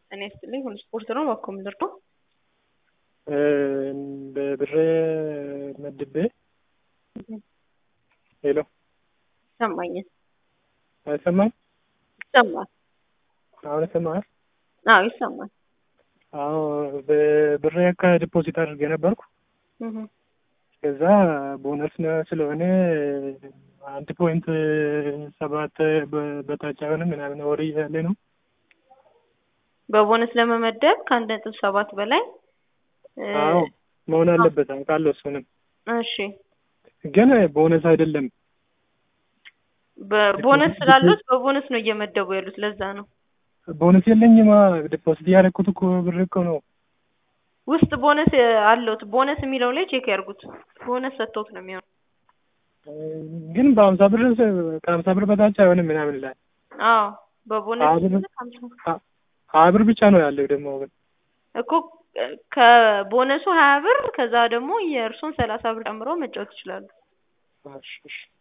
እኔ ስትልኝ ሁሉ ስፖርት ነው እኮ ምድር ነው በብር መድቤ ሄሎ ይሰማኛል አይሰማም? ይሰማል። አሁን ይሰማል? አዎ ይሰማል። አዎ በብር ያካ ዲፖዚት አድርጌ ነበርኩ። እህ ከዛ ቦነስ ነው ስለሆነ አንድ ፖይንት ሰባት በ- በታች አይሆንም ምናምን ወሬ ያለ ነው። በቦነስ ለመመደብ ከአንድ ነጥብ ሰባት በላይ እ፣ አዎ መሆን አለበት አውቃለሁ። እሱንም እሺ ግን ቦነስ አይደለም። በቦነስ ስላሉት በቦነስ ነው እየመደቡ ያሉት። ለዛ ነው ቦነስ የለኝማ ዲፖዚት ያደረኩት እኮ ብር እኮ ነው። ውስጥ ቦነስ አለውት። ቦነስ የሚለው ላይ ቼክ ያርጉት። ቦነስ ሰጥተውት ነው የሚሆነው። ግን በሀምሳ ብር ከሀምሳ ብር በታች አይሆንም ምናምን ላይ አዎ በቦነስ አብር- ሲሆን ሃምሳ ሀያ ብር ብቻ ነው ያለው ደግሞ ግን እኮ ከቦነሱ ሀያ ብር ከዛ ደግሞ የእርሶን ሰላሳ ብር ጨምሮ መጫወት ይችላሉ። እሺ፣ እሺ።